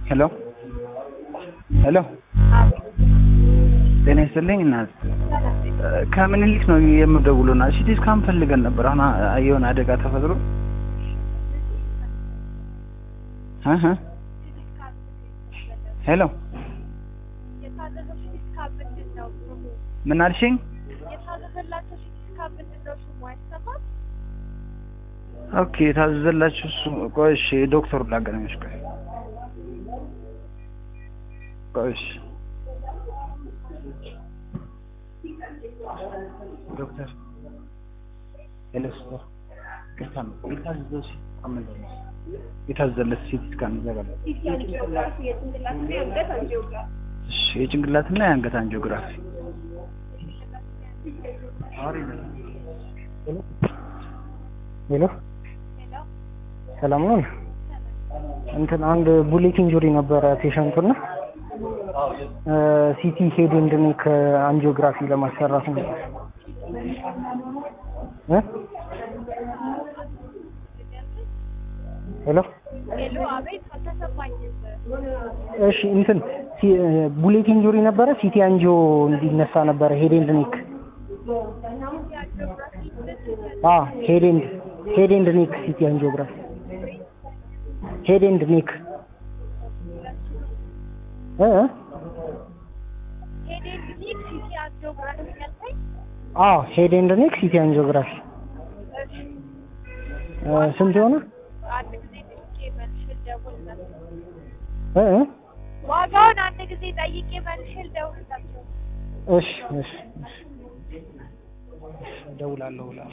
ሄሎ ሄሎ ጤና ይስጥልኝ እናት ከምኒልክ ነው የምደውለው እና ሲቲ ስካን ፈልገን ነበር አሁን የሆነ አደጋ ተፈጥሮ እህ ሄሎ ምን አልሽኝ ኦኬ የታዘዘላችሁ እሱ ቆይ እሺ ዶክተሩ ላገናኝሽ ቆይ ቆይ እሺ ዶክተር ሄሎ ሲስተር ቅርታ ነው የታዘዘው ሲቲ ስካን ምንድን ነው የታዘዘለት ሲቲ ስካን ይዘጋል እሺ የጭንቅላትና የአንገት አንጂኦግራፊ ሄሎ ሰላም ነው። እንትን አንድ ቡሌት ኢንጁሪ ነበረ ፔሸንቱና ሲቲ ሄድ ኤንድ ኔክ አንጂኦግራፊ ለማሰራት ነው። እ ሄሎ እሺ እንትን ቡሌት ኢንጁሪ ነበረ ሲቲ አንጂኦ እንዲነሳ ነበረ ሄድ ኤንድ ኔክ አ ሄድ ኤንድ ሄድ ኤንድ ኔክ ሲቲ አንጂኦግራፊ ሄድ ኤንድ ኔክ እ አ ሄድ ኤንድ ኔክ ሲቲ አንጂኦግራፊ ስንት ሆነ? እ ዋጋውን አንድ ጊዜ ጠይቄ መልሼ ልደውልላቸው። እሺ እሺ እሺ እደውላለሁ።